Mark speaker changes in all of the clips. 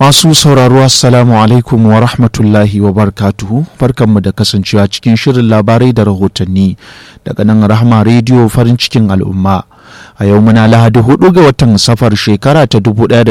Speaker 1: Masu sauraro Assalamu alaikum wa rahmatullahi wa barkatuhu barkanmu da kasancewa cikin shirin labarai da rahotanni daga nan rahama rediyo farin cikin al'umma. A yau muna lahadi hudu ga watan safar shekara ta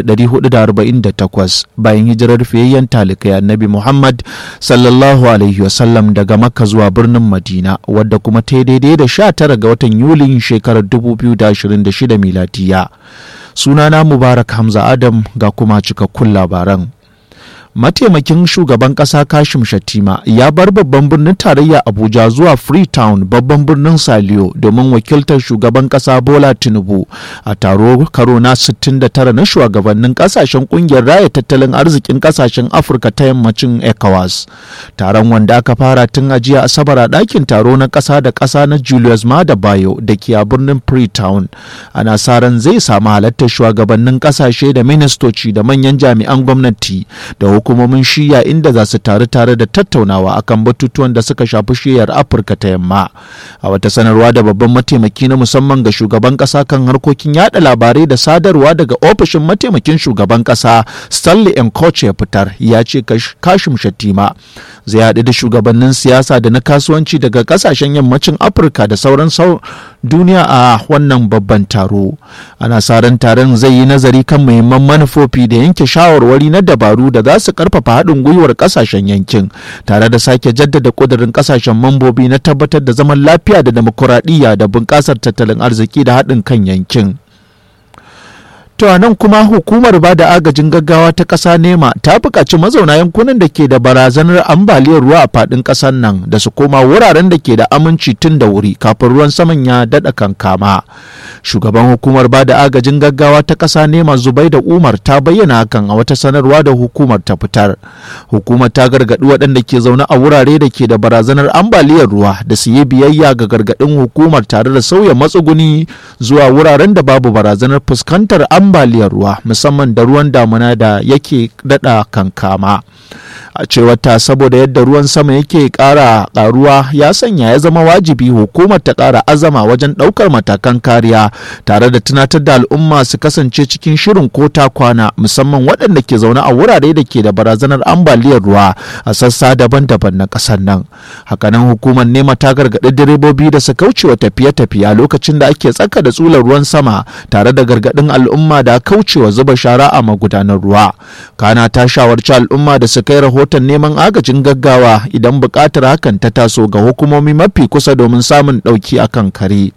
Speaker 1: 1448 bayan hijirar fiyayyen talikai annabi Muhammad sallallahu alaihi wasallam daga Makka zuwa birnin Madina wadda kuma ta daidai da 19 ga watan Yulin shekarar 2026 miladiya. sunana mubarak hamza adam ga kuma cikakkun labaran mataimakin shugaban kasa kashim shatima ya bar babban birnin tarayya abuja zuwa freetown babban birnin saliyo domin wakiltar shugaban kasa bola tinubu a taro karo na 69 na shugabannin kasashen kungiyar raya tattalin arzikin kasashen afirka ta yammacin ecowas taron wanda aka fara tun a jiya asabar a ɗakin taro na ƙasa da ƙasa na julius mada bayo da ke a birnin freetown ana sa ran zai samu halartar shugabannin kasashe da ministoci da manyan jami'an gwamnati da hukumomin shiya inda za su taru tare da tattaunawa akan batutuwan da suka shafi shiyar afirka ta yamma a wata sanarwa da babban mataimaki na musamman ga shugaban kasa kan harkokin yada labarai da sadarwa daga ofishin mataimakin shugaban kasa stanley enkoche ya fitar ya ce kashim shatima zai haɗu da shugabannin siyasa da na kasuwanci daga kasashen yammacin afirka da sauran duniya a wannan babban taro ana sa ran taron zai yi nazari kan muhimman manufofi da yanke shawarwari na dabaru da za su karfafa haɗin gwiwar ƙasashen yankin tare da sake jaddada ƙudurin ƙasashen mambobi na tabbatar da zaman lafiya da demokuraɗiyya da bunƙasar tattalin arziki da haɗin kan yankin. To a nan kuma hukumar ba da agajin gaggawa ta ƙasa nema ta buƙaci mazauna yankunan da ke da barazanar ambaliyar ruwa a faɗin ƙasar nan da su koma wuraren da ke da aminci tun da wuri kafin ruwan saman ya daɗa kankama. Shugaban hukumar ba da agajin gaggawa ta ƙasa nema Zubai da Umar ta bayyana hakan a wata sanarwa da hukumar ta fitar. Hukumar ta gargaɗi waɗanda ke zaune a wurare da ke da barazanar ambaliyar ruwa da su yi biyayya ga gargaɗin hukumar tare da sauya matsuguni zuwa wuraren da babu barazanar fuskantar ambaliyar ambaliyar ruwa musamman da ruwan damuna da yake dada kankama a cewar ta saboda yadda ruwan sama yake kara karuwa ya sanya ya zama wajibi hukumar ta kara azama wajen daukar matakan kariya tare da tunatar da al'umma su kasance cikin shirin ko ta kwana musamman waɗanda ke zaune a wurare da ke da barazanar ambaliyar ruwa a sassa daban-daban na ƙasar nan hakanan hukumar nema ta gargaɗi direbobi da su kaucewa tafiye-tafiye a lokacin da ake tsaka da tsular ruwan sama tare da gargaɗin al'umma da kaucewa zuba shara a magudanar ruwa kana ta shawarci al'umma da su kai rahoton neman agajin gaggawa idan buƙatar hakan ta taso ga hukumomi mafi kusa domin samun ɗauki akan kare.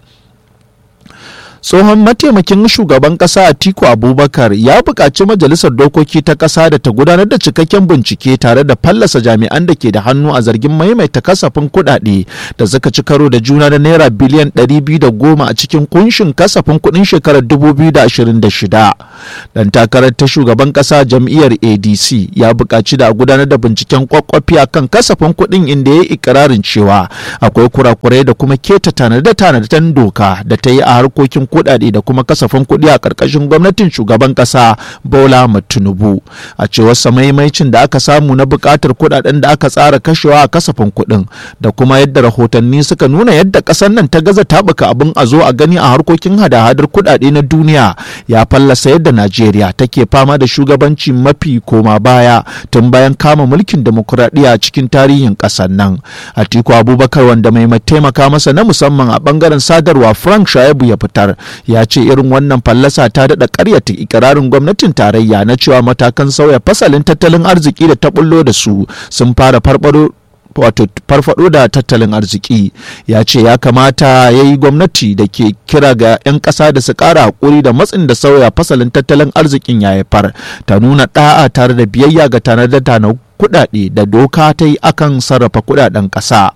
Speaker 1: tsohon mataimakin shugaban kasa atiku abubakar ya buƙaci majalisar dokoki ta ƙasa da ta gudanar da cikakken bincike tare da fallasa jami'an da ke da hannu a zargin maimaita kasafin kuɗaɗe da suka ci karo da juna da naira biliyan 210 a cikin kunshin kasafin kuɗin shekarar 2026 dan takarar ta shugaban ƙasa jam'iyyar adc ya buƙaci da a gudanar da binciken kwakwafi a kan kasafin kuɗin inda ya yi ikirarin cewa akwai kurakurai da kuma keta tanade-tanaden doka da ta yi a harkokin kuɗaɗe da kuma kasafin kuɗi a ƙarƙashin gwamnatin shugaban ƙasa Bola Tinubu. A cewar samaimaicin da aka samu na buƙatar kuɗaɗen da aka tsara kashewa a kasafin kuɗin da kuma yadda rahotanni suka nuna yadda ƙasar nan ta gaza taɓuka abin a zo a gani a harkokin hada-hadar kuɗaɗe na duniya ya fallasa yadda Najeriya take fama da shugabanci mafi koma baya tun bayan kama mulkin demokuraɗiyya cikin tarihin ƙasar nan. Atiku Abubakar wanda mai taimaka masa na musamman a ɓangaren sadarwa Frank Shaibu ya fitar ya ce irin wannan fallasa ta daɗa ƙaryata ikirarin gwamnatin tarayya na cewa matakan sauya fasalin tattalin arziki da ta bullo da su sun fara farfaro wato farfado da tattalin arziki ya ce ya kamata ya yi gwamnati da ke kira ga 'yan ƙasa da su ƙara haƙuri da matsin da sauya fasalin tattalin arzikin ya haifar ta nuna ɗa'a tare da biyayya ga tanadar na kuɗaɗe da doka ta yi akan sarrafa kuɗaɗen ƙasa.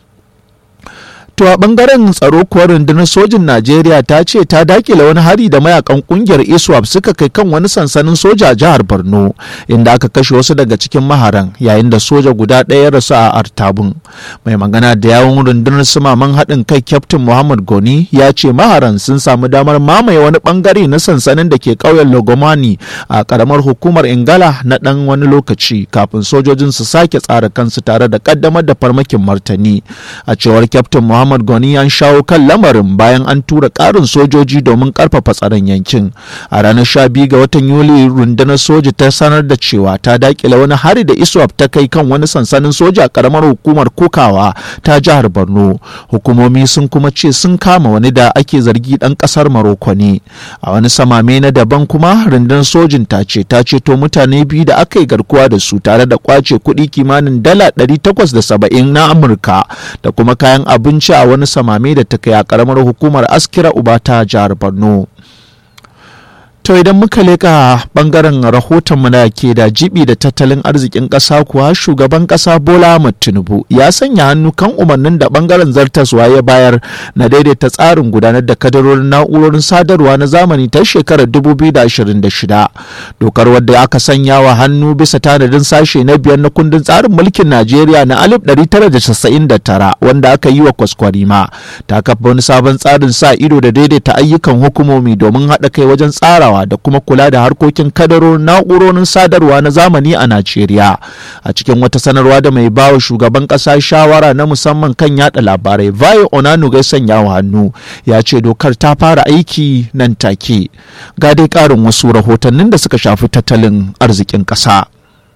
Speaker 1: To a bangaren tsaro kuwa rundunar sojin Najeriya ta ce ta dakile wani hari da mayakan kungiyar ISWAP suka kai kan wani sansanin soja a jihar Borno inda aka kashe wasu daga cikin maharan yayin da soja guda ɗaya ya rasu a Artabun. Mai magana da yawon rundunar sumaman haɗin kai Captain Muhammad Goni ya ce maharan sun samu damar mamaye wani bangare na sansanin da ke ƙauyen Logomani a ƙaramar hukumar Ingala na ɗan wani lokaci kafin sojojin su sake tsara kansu tare da ƙaddamar da farmakin martani. A cewar Captain Muhammad muhammad goni an shawo kan lamarin bayan an tura ƙarin sojoji domin ƙarfafa tsaron yankin a ranar 12 ga watan yuli rundunar soja ta sanar da cewa ta dakile wani hari da iswap ta kai kan wani sansanin soja a karamar hukumar kukawa ta jihar borno hukumomi sun kuma ce sun kama wani da ake zargi dan kasar maroko ne a wani samame na daban kuma rundunar sojin ta ce ta ceto mutane biyu da aka yi garkuwa da su tare da kwace kuɗi kimanin dala 870 na amurka da kuma kayan abinci a wani samame da ta kai a karamar hukumar askira uba ta jihar borno To idan muka leka bangaren rahotonmu da ke da jibi da tattalin arzikin ƙasa kuwa shugaban ƙasa Bola Ahmed Tinubu ya sanya hannu kan umarnin da bangaren zartaswa ya bayar na daidaita tsarin gudanar da kadarorin na'urorin sadarwa na zamani ta shekarar 2026. Dokar wadda aka sanya wa hannu bisa tanadin sashe na biyar na kundin tsarin mulkin Najeriya na 1999 wanda aka yi wa kwaskwarima ta kafa wani sabon tsarin sa ido da daidaita ayyukan hukumomi domin haɗa kai wajen tsarawa da kuma kula da harkokin kadarorin na'urorin sadarwa na zamani a Najeriya. A cikin wata sanarwa da mai bawa shugaban ƙasa shawara na musamman kan yada labarai Vayo Onanuga sanya wa hannu ya ce dokar ta fara aiki nan take. Ga dai ƙarin wasu rahotannin da suka shafi tattalin arzikin ƙasa.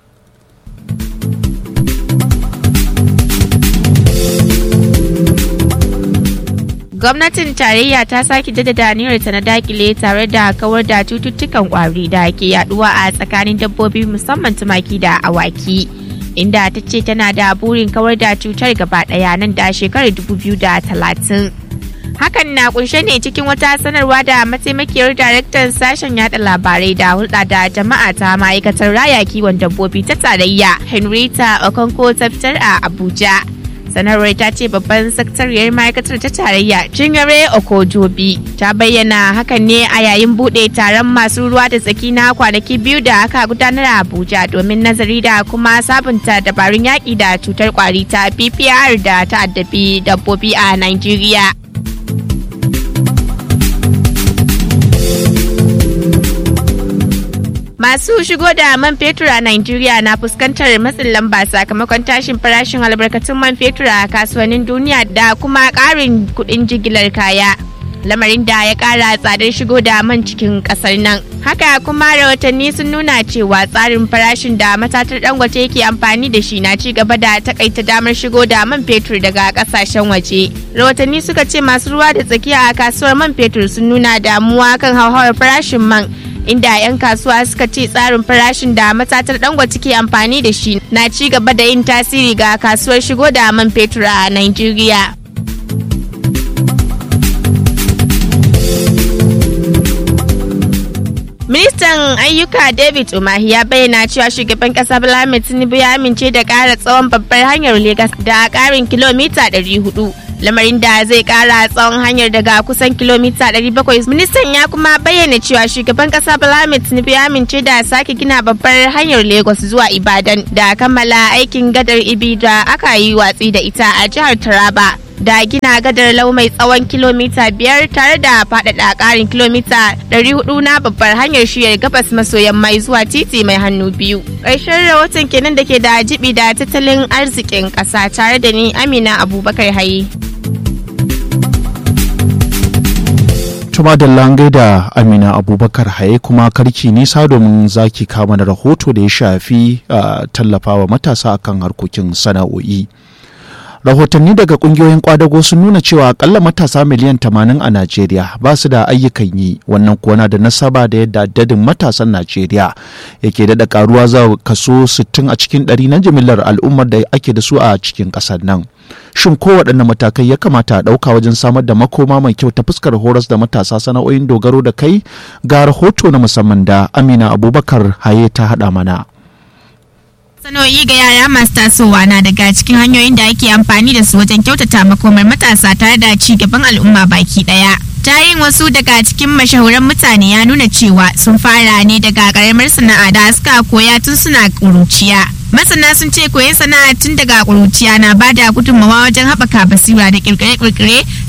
Speaker 2: gwamnatin tarayya ta sake jaddada ta na dakile tare da kawar da cututtukan kwari da ke yaduwa a tsakanin dabbobi musamman tumaki da awaki inda ta ce tana da burin kawar da cutar gaba daya nan da shekarar 2030 hakan na kunshe ne cikin wata sanarwa da mataimakiyar daraktan sashen yada labarai da hulɗa da jama'a ta ma'aikatar raya kiwon dabbobi ta tarayya henrietta okonko ta fitar a abuja sanarwar ta ce babban sakatariyar ma'aikatar ta tarayya cingare okojobi ta bayyana hakan ne a yayin bude taron masu ruwa da tsaki na kwanaki biyu da aka gudanar a abuja domin nazari da kuma sabunta dabarun yaƙi da cutar kwari ta ppr da ta addabi dabbobi a nigeria Masu shigo da man fetur a Najeriya na fuskantar matsin lamba sakamakon tashin farashin albarkatun man fetur a kasuwannin duniya da kuma ƙarin kuɗin jigilar kaya. Lamarin da ya ƙara tsadar shigo da man cikin ƙasar nan. Haka kuma rahotanni sun nuna cewa tsarin farashin da matatar dangote yake amfani da shi na ci gaba da takaita damar shigo da man fetur daga ƙasashen waje. Rahotanni suka ce masu ruwa da tsakiya a kasuwar man fetur sun nuna damuwa kan hauhawar farashin man inda 'yan kasuwa suka ce tsarin farashin da matatar dangote ke amfani da shi na ci gaba da yin tasiri ga kasuwar shigo da man fetur a Nigeria. Ministan ayyuka David Umahi ya bayyana cewa shugaban kasa Bola Tinubu ya amince da ƙara tsawon babbar hanyar Legas da ƙarin kilomita 400. lamarin da zai kara tsawon hanyar daga kusan kilomita 700 ministan ya kuma bayyana cewa shugaban kasa Bola Tinubu ya amince da sake gina babbar hanyar lagos zuwa ibadan da kammala aikin gadar ibi da aka yi watsi da ita a jihar taraba da gina gadar lau mai tsawon kilomita biyar tare da faɗaɗa ƙarin kilomita 400 na babbar hanyar shiyar gabas maso yamma zuwa titi mai hannu biyu ƙarshen rahoton kenan da ke da jibi da tattalin arzikin ƙasa tare da ni amina abubakar haye
Speaker 1: Tuma da langai da Amina Abubakar Haye kuma karki nisa domin zaki kama da rahoto da ya shafi tallafawa matasa akan harkokin sana'o'i. Rahotanni daga kungiyoyin kwadago sun nuna cewa akalla matasa miliyan 80 a Najeriya ba su da ayyukan yi wannan kuwa na da nasaba da yadda adadin matasan Najeriya yake daɗa karuwa za kaso 60 a cikin 100 na jimillar al'ummar da ake da su a cikin ƙasar nan. shin kowaɗanne matakai ya kamata a ɗauka wajen samar da makoma mai kyau ta fuskar horas da matasa sana'o'in dogaro da kai ga rahoto na musamman da amina abubakar haye ta haɗa mana
Speaker 2: Sanoyi ga yara masu tasowa na daga cikin hanyoyin da ake amfani da su wajen kyautata makomar matasa tare da ci gaban al'umma baki daya. Tarihin wasu daga cikin mashahuran mutane ya nuna cewa sun fara ne daga karamar sana'a da suka koya tun suna ƙuruciya. Masana sun ce koyon sana'a tun daga ƙuruciya na ba da gudunmawa wajen haɓaka basira da ƙirƙire-ƙirƙire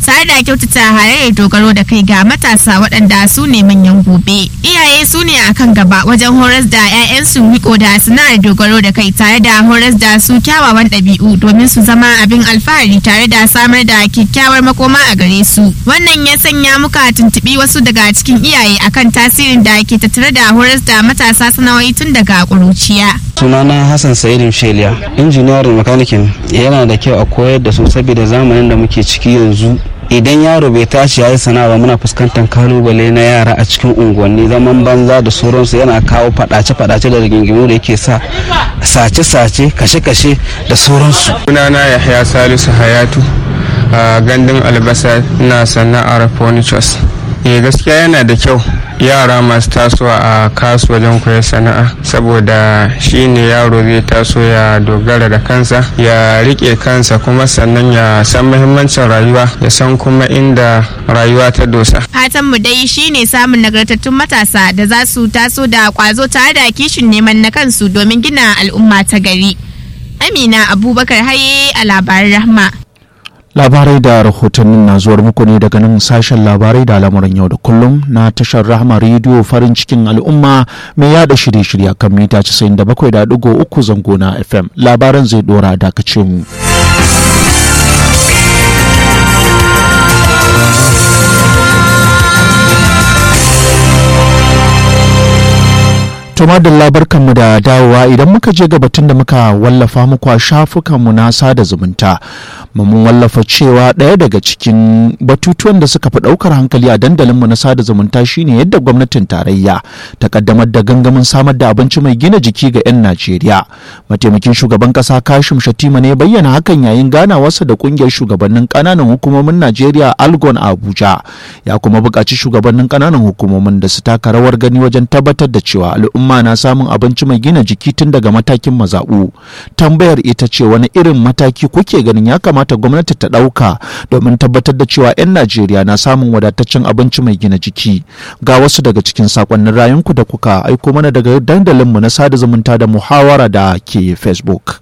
Speaker 2: tare da kyautata halayyar dogaro da kai ga matasa waɗanda su ne manyan gobe. Iyaye su ne akan gaba wajen horas da 'ya'yansu riko da sana'ar dogaro da kai tare da horas da su kyawawan ɗabi'u domin su zama abin alfahari tare da samar da kyakkyawar makoma a gare su. Wannan ya sanya muka tuntuɓi wasu daga cikin iyaye akan tasirin da ke tattare da horas da matasa sana'o'i tun daga ƙuruciya.
Speaker 3: sunana hassan sa'idu sheliya injiniyarin makanikin yana da kyau a koyar da su saboda zamanin da muke ciki yanzu idan yaro bai tashi ya yi sana'a ba muna fuskantar kalubale na yara a cikin unguwanni zaman banza da sauransu yana kawo fadace-fadace da rigingimu da yake sa sace-sace kashe-kashe da sauransu
Speaker 4: sunana yahya salisu hayatu a gandun albasa na sana'ar furnitures eh gaskiya yana da kyau yara masu tasowa a kasu wajen koyar sana'a saboda shi ne yaro zai taso ya dogara da kansa ya rike kansa kuma sannan ya san muhimmancin rayuwa ya san kuma inda rayuwa ta dosa
Speaker 2: Fatan mu dai shine samun nagartattun matasa da za su taso da kwazo tare da kishin neman na kansu domin gina al'umma ta gari. Amina Abubakar Haye a labaran Rahma.
Speaker 1: labarai da rahotannin na zuwar muku ne daga nan sashen labarai da al'amuran yau da kullum na tashar rahama rediyo farin cikin al'umma mai yada shirye-shirye kan mita 97.3 zango na fm labaran zai dora dakace mu. To madalla barkanmu da dawowa idan muka je ga batun da muka wallafa muku a shafukanmu na sada zumunta mun wallafa cewa ɗaya daga cikin batutuwan da suka fi ɗaukar hankali a dandalinmu na sada zumunta shine yadda gwamnatin tarayya ta kaddamar da gangamin samar da abinci mai gina jiki ga 'yan Najeriya. Mataimakin shugaban ƙasa Kashim Shatima ne bayyana hakan yayin ganawarsa da ƙungiyar shugabannin ƙananan hukumomin Najeriya Algon a Abuja. Ya kuma buƙaci shugabannin ƙananan hukumomin da su taka rawar gani wajen tabbatar da cewa al'umma na samun abinci mai gina jiki tun daga matakin mazaɓu. Tambayar ita ce wani irin mataki kuke ganin ya kamata gwamnati ta ɗauka domin tabbatar da cewa 'yan Najeriya na samun wadataccen abinci mai gina jiki. Ga wasu daga cikin sakonnin rayunku da kuka aiko mana daga dandalinmu na sada zumunta da muhawara da ke Facebook.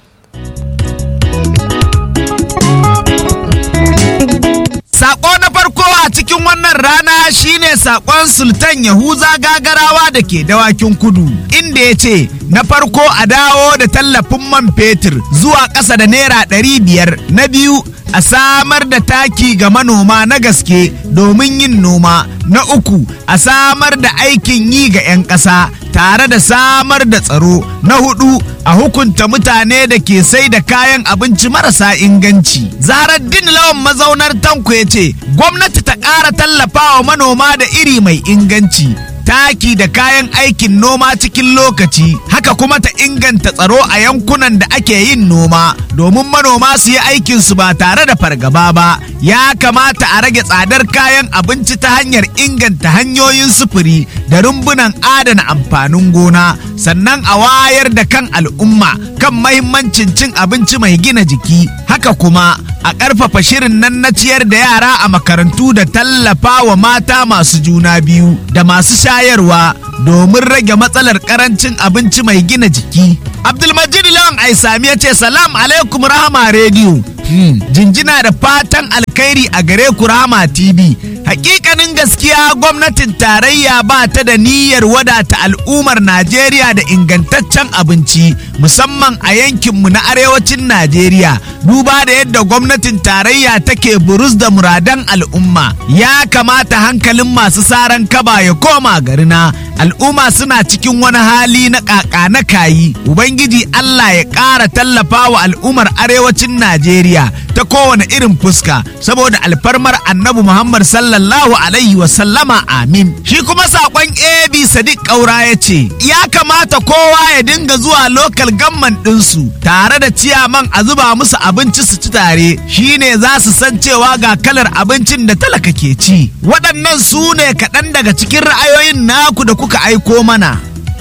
Speaker 5: Sako na farko a cikin wannan rana shine sakon Sultan Yahuza Gagarawa da ke dawakin kudu, inda ya ce, na farko a dawo da tallafin man fetur zuwa ƙasa da naira ɗari biyar, na biyu a samar da taki ga manoma na gaske domin yin noma, na uku a samar da aikin yi ga 'yan ƙasa tare da samar da tsaro, na hudu a hukunta mutane da ke sai da kayan abinci marasa inganci. Zarar din lawan mazaunar tanko ya ce, gwamnati ta ƙara tallafawa manoma da iri mai inganci. taki da kayan aikin noma cikin lokaci haka kuma ta inganta tsaro a yankunan da ake yin noma domin manoma su yi aikinsu ba tare da fargaba ba ya kamata a rage tsadar kayan abinci ta hanyar inganta hanyoyin sufuri da rumbunan adana amfanin gona sannan a wayar da kan al'umma kan mahimmancin cin abinci mai gina jiki haka kuma a ƙarfafa shirin nan na ciyar da yara a makarantu da tallafa wa mata masu juna biyu da masu shayarwa domin rage matsalar karancin abinci mai gina jiki. Abdulmajid Lawan Aisami ya ce salam alaikum rahama rediyo. Hmm, jinjina da fatan alkhairi a gare ku rahama TV. Hakikanin gaskiya gwamnatin tarayya ba ta da niyyar wadata al'ummar Najeriya da ingantaccen abinci musamman a yankinmu na arewacin Najeriya. Duba da yadda gwamnatin tarayya take burus da muradan al'umma. Ya kamata hankalin masu saran kaba ya koma garina. Al'umma suna cikin wani hali na kaka na kayi. Ubangiji Allah ya ƙara tallafa wa al'ummar arewacin Najeriya ta kowane irin fuska saboda alfarmar annabi Muhammad sallallahu alaihi wasallama amin. Shi kuma saƙon AB Sadiq Ƙaura ya ce, ya kamata kowa ya dinga zuwa lokal gamman ɗinsu tare da ciyaman a zuba musu abinci su ci tare shine za su san cewa ga kalar abincin da talaka ke ci. Waɗannan su ne kaɗan daga cikin ra'ayoyin naku da kuka aiko mana.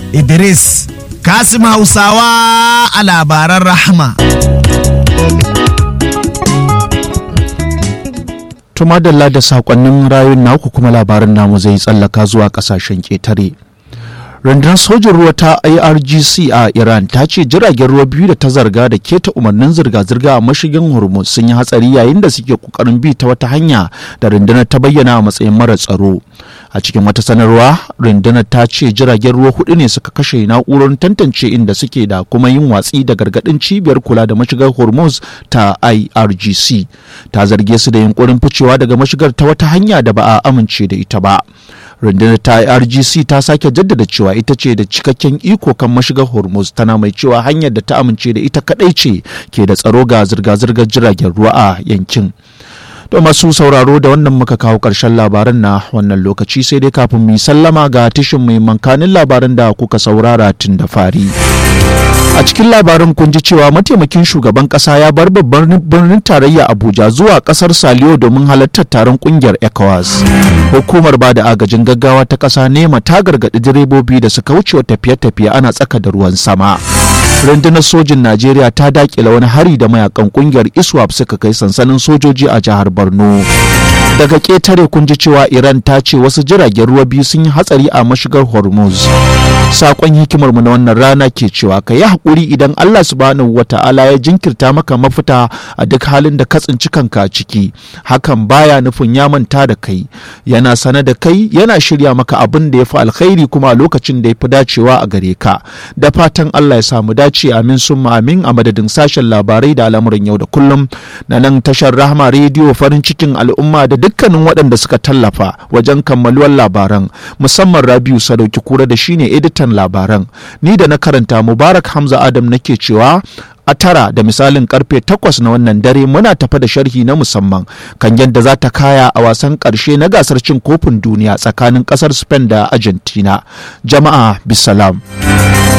Speaker 5: Idris, Kasim Hausawa a labaran rahama.
Speaker 1: Tumadalla da sakonnin rayun naku kuma labarin namu zai tsallaka zuwa kasashen ƙetare. rundunar sojin ruwa ta irgc a iran ta ce jiragen ruwa biyu da ta zarga da keta umarnin zirga-zirga a mashigin hormuz sun yi hatsari yayin da suke kokarin bi ta wata hanya da rundunar ta bayyana a matsayin mara tsaro a cikin wata sanarwa rundunar ta ce jiragen ruwa hudu ne suka kashe na'urar tantance inda suke da kuma yin watsi da gargadin cibiyar kula da mashigar hormuz ta irgc ta zarge su da yunkurin ficewa daga mashigar ta wata hanya da ba a amince da ita ba rundunar ta rgc ta sake jaddada cewa ita ce da cikakken iko kan mashigar hormuz tana mai cewa hanyar da ta amince da ita kadai ce ke da tsaro ga zirga-zirgar jiragen ruwa a yankin to masu sauraro da wannan muka kawo ƙarshen labaran na wannan lokaci sai dai kafin mu sallama ga tishin mai mankanin labaran da kuka saurara tun da fari a cikin labarin kun ji cewa mataimakin shugaban kasa ya bar babban birnin tarayya abuja zuwa kasar saliyo domin halartar taron kungiyar ecowas hukumar ba da agajin gaggawa ta kasa nema ta gargaɗi direbobi da suka wuce tafiye-tafiye ana tsaka da ruwan sama rundunar sojin najeriya ta dakila wani hari da mayakan kungiyar iswap suka kai sansanin sojoji a jihar borno daga ƙetare kun ji cewa iran ta ce wasu jiragen ruwa biyu sun yi hatsari a mashigar hormuz sakon hikimar mu na wannan rana ke cewa ka yi haƙuri idan allah subhanahu wata'ala ya jinkirta maka mafita a duk halin da ka tsinci kanka ciki hakan baya nufin ya manta da kai yana sane da kai yana shirya maka abin da ya fi alkhairi kuma a lokacin da ya fi dacewa a gare ka da fatan allah ya samu dace amin sun amin a madadin sashen labarai da al'amuran yau da kullum na nan tashar rahama rediyo farin cikin al'umma da dukkanin waɗanda suka tallafa wajen kammaluwar labaran musamman rabiu sadauki kura da shine editan labaran ni da na karanta mubarak hamza adam nake cewa a tara da misalin karfe takwas na wannan dare muna tafa da sharhi na musamman kan yadda za ta kaya a wasan karshe na gasar cin kofin duniya tsakanin kasar spain da argentina jama'a bisalam.